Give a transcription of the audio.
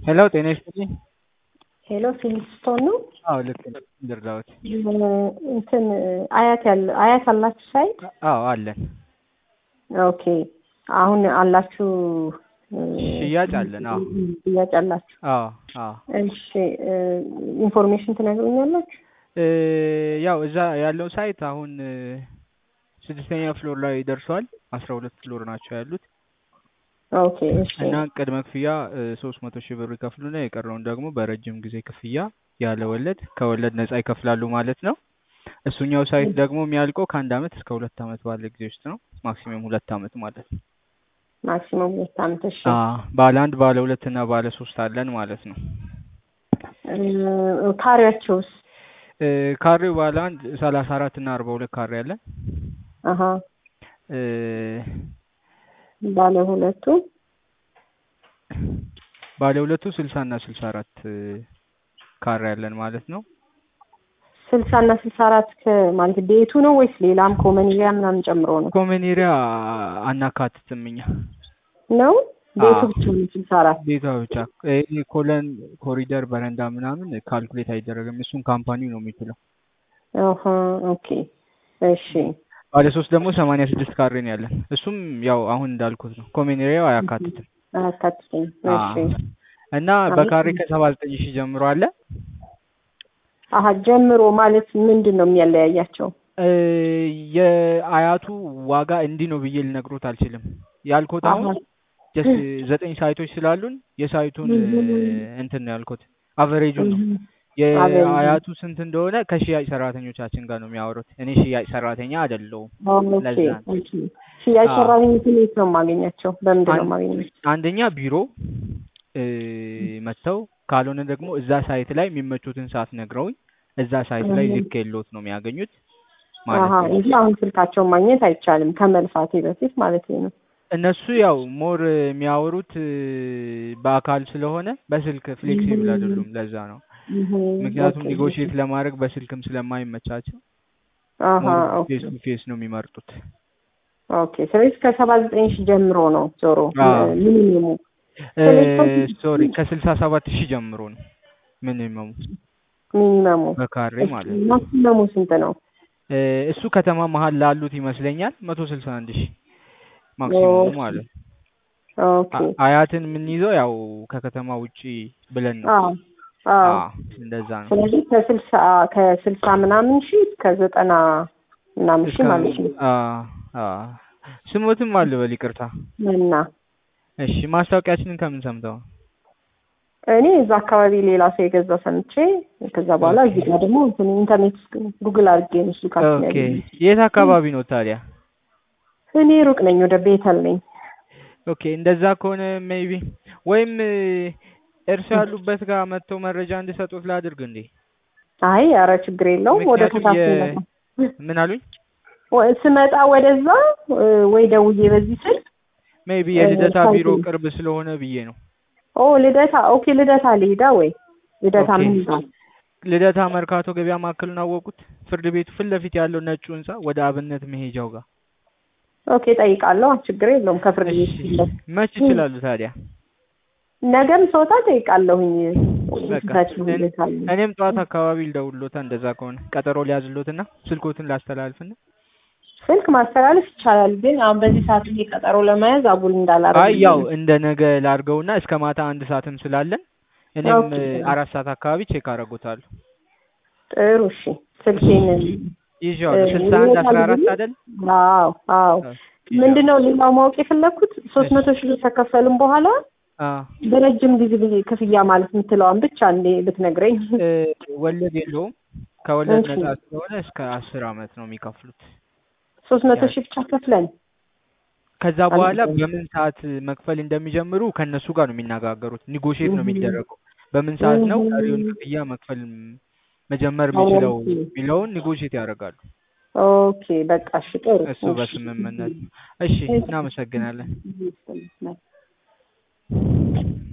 ሄሎ ጤና ይስጥልኝ። ሄሎ ፊልስቶን ነው። አዎ ልክ ነው። ድርዳዎት እንትን አያት ያለ አያት አላችሁ ሳይት? አዎ አለን። ኦኬ አሁን አላችሁ ሽያጭ አለን። አዎ ሽያጭ አላችሁ? አዎ አዎ። እሺ ኢንፎርሜሽን ትነግሩኛላችሁ? እ ያው እዛ ያለው ሳይት አሁን ስድስተኛ ፍሎር ላይ ደርሷል። አስራ ሁለት ፍሎር ናቸው ያሉት ኦኬ እሺ እና ቅድመ ክፍያ ሶስት መቶ ሺህ ብር ይከፍሉና የቀረውን ደግሞ በረጅም ጊዜ ክፍያ ያለ ወለድ ከወለድ ነጻ ይከፍላሉ ማለት ነው። እሱኛው ሳይት ደግሞ የሚያልቀው ከአንድ አመት እስከ ሁለት አመት ባለ ጊዜ ውስጥ ነው። ማክሲመም ሁለት አመት ማለት ነው። ማክሲመም ሁለት አመት። እሺ አ ባለ አንድ ባለ ሁለት እና ባለ ሶስት አለን ማለት ነው። እ ካሬያቸውስ? እ ካሬው ባለ አንድ ሰላሳ አራት እና አርባ ሁለት ካሬ አለን። አሀ እ ባለ ሁለቱ ባለ ሁለቱ ስልሳ እና ስልሳ አራት ካሬ አለን ማለት ነው። ስልሳ እና ስልሳ አራት ማለት ቤቱ ነው ወይስ ሌላም ኮመን ኤሪያ ምናምን ጨምሮ ነው? ኮመን ኤሪያ አናካትትም እኛ ነው ቤቱ አዎ። ብቻ ነው ስልሳ አራት ቤቷ ብቻ ይሄ ኮለን ኮሪደር በረንዳ ምናምን ካልኩሌት አይደረግም። እሱን ካምፓኒው ነው የሚችለው። ኦሆ ኦኬ እሺ ባለ ሶስት ደግሞ ሰማንያ ስድስት ካሬ ነው ያለን። እሱም ያው አሁን እንዳልኩት ነው። ኮሜን ኤሪያው አያካትትም። አያካትተኝ አ እሺ እና በካሬ ከሰባ ዘጠኝ ሺህ ጀምሮ አለ። አሀ ጀምሮ ማለት ምንድን ነው የሚያለያያቸው? እ የአያቱ ዋጋ እንዲህ ነው ብዬ ልነግሮት አልችልም። ያልኩት አሁን አሀ ጀስት ዘጠኝ ሳይቶች ስላሉን የሳይቱን እንትን ነው ያልኩት አቨሬጁን ነው። የአያቱ ስንት እንደሆነ ከሽያጭ ሰራተኞቻችን ጋር ነው የሚያወሩት። እኔ ሽያጭ ሰራተኛ አይደለሁም። ኦኬ ለዛ ነው። ኦኬ ሽያጭ አዎ። ሰራተኞችን የት ነው የማገኛቸው? በምንድን ነው የማገኛቸው? አንደኛ ቢሮ እ መጥተው ካልሆነ ደግሞ እዛ ሳይት ላይ የሚመቹትን ሰዓት ነግረውኝ እዛ ሳይት ላይ እህ። ልክ የለውት ነው የሚያገኙት ማለት አሀ ነው። እንጂ አሁን ስልካቸውን ማግኘት አይቻልም ከመልፋቴ በፊት ማለት ነው። እነሱ ያው ሞር የሚያወሩት እ በአካል ስለሆነ በስልክ ፍሌክሲብል እህ። አይደሉም። ለዛ ነው። እህ፣ ምክንያቱም ኦኬ። ኒጎሽዬት ለማድረግ በስልክም ስለማይመቻቸው አሀ ሞር ኦኬ ፌስ ቱ ፌስ ነው የሚመርጡት። ኦኬ። ስለዚህ ከሰባ ዘጠኝ ሺህ ጀምሮ ነው ዞሮ አዎ። ሚኒሙሙ እ ስለዚህ ሶሪ ከስልሳ ሰባት ሺህ ጀምሮ ነው ሚኒመሙ ሚኒመሙ በካሬ ማለት ነው። ማክሲመሙ ስንት ነው? እ እሱ ከተማ መሀል ላሉት ይመስለኛል መቶ ስልሳ አንድ ሺህ ማክሲመሙ ኦኬ ማለት ነው። ኦኬ አ- አያትን የምንይዘው ያው ከከተማ ውጪ ብለን ነው። አዎ አዎ። አ እንደዛ ነው። ስለዚህ ከስልሳ ከስልሳ ምናምን ሺህ እስከ ዘጠና ምናምን ሺህ እስከ ማለት ነው አ አ ስሞትም አለ በል ይቅርታ። እና እሺ ማስታወቂያችንን ከምን ሰምተው? ነው? እኔ እዛ አካባቢ ሌላ ሰው የገዛ ሰምቼ ከዛ በኋላ ኦኬ እዚህ ጋር ደግሞ እንትን ኢንተርኔት ውስጥ ጉግል አድርጌ ነው ስልካችን ኦኬ ያገኘሁት። የት አካባቢ ነው ታዲያ? እኔ ሩቅ ነኝ፣ ወደ ቤተል ነኝ። ኦኬ እንደዛ ከሆነ ሜይቢ ወይም እ እርሱ ያሉበት ጋር መጥተው መረጃ እንዲሰጡት ላድርግ እንዴ? አይ ኧረ ችግር የለውም። ወደ ምክንያቱም ከታች የ ስመጣ ምን አሉኝ? ወ- ስመጣ ወደዛ እ ወይ ደውዬ በዚህ ስልክ ሜይቢ እ የልደታ ቢሮ ሳይቱን ቅርብ ስለሆነ ብዬ ነው። ኦ ልደታ ኦኬ ልደታ ልሂዳ ወይ ልደታ ኦኬ ምን ይላል? ልደታ መርካቶ ገበያ ማዕከሉን አወቁት? ፍርድ ቤቱ ፊት ለፊት ያለው ነጩ ህንጻ ወደ አብነት መሄጃው ጋር። ኦኬ ጠይቃለሁ። ችግር የለውም። ከፍርድ ቤት እሺ ፊት ለፊት መች ይችላሉ ታዲያ? ነገም ስወጣ ጠይቃለሁኝ። በቃ ፊታችሁ እኔ- እንዴት አለ? እኔም ጠዋት አካባቢ ልደውልሎታ እንደዛ ከሆነ ቀጠሮ ሊያዝሎትና ስልኮትን ላስተላልፍና ስልክ ማስተላለፍ ይቻላል፣ ግን አሁን በዚህ ሰዓት ይሄ ቀጠሮ ለመያዝ አጉል አይ እንዳላረግ ያው እንደ ነገ ላርገውና እስከ ማታ አንድ ሰዓትም ስላለን እኔም ኦኬ እ አራት ሰዓት አካባቢ ቼክ አደርጎታለሁ። ጥሩ እሺ። ስልኬን ይዤዋለሁ ስልሳ አንድ አስራ አራት አይደል? አዎ አዎ። ኦኬ ምንድን ይዤዋለሁ። ነው ሌላው ማወቅ የፈለግኩት ሶስት እሺ መቶ ሺህ ብር ከከፈልም በኋላ አ በረጅም ጊዜ ጊዜ ክፍያ ማለት የምትለዋን ብቻ እንዴ ብትነግረኝ። እ ወለድ የለውም ከወለድ እሺ ነጻ ስለሆነ እስከ አስር አመት ነው የሚከፍሉት። ሶስት መቶ ያ ሺህ ብቻ ከፍለን ከዛ አንድ በኋላ ቀን በምን ሰዓት መክፈል እንደሚጀምሩ ከእነሱ ጋር ነው የሚነጋገሩት። ኒጎሽዬት ነው የሚደረገው። በምን ሰዓት ነው ቀሪውን ክፍያ መክፈል ም- መጀመር የሚችለው ኦኬ የሚለውን ኒጎሽዬት ያደርጋሉ። ኦኬ በቃ እሺ ጥሩ እሱ እሺ በስምምነት ነው። እሺ እሺ እናመሰግናለን። እሺ